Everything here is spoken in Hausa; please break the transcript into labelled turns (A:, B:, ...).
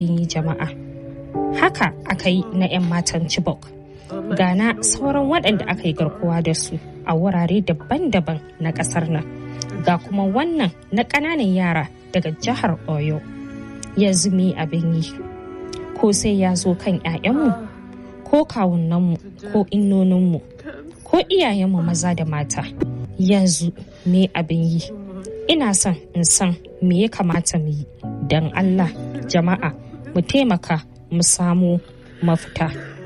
A: yi jama'a haka aka yi na 'yan matan chibok gana sauran waɗanda aka yi garkuwa da su a wurare daban-daban na ƙasar nan ga kuma wannan na ƙananan yara daga jihar oyo yanzu me abin yi ko sai ya zo kan 'ya'yanmu ko kawunanmu ko innoninmu ko iyayenmu maza da mata yanzu me abin yi ina son in san me ya kamata mu yi don allah jama'a mu taimaka mu samu mafita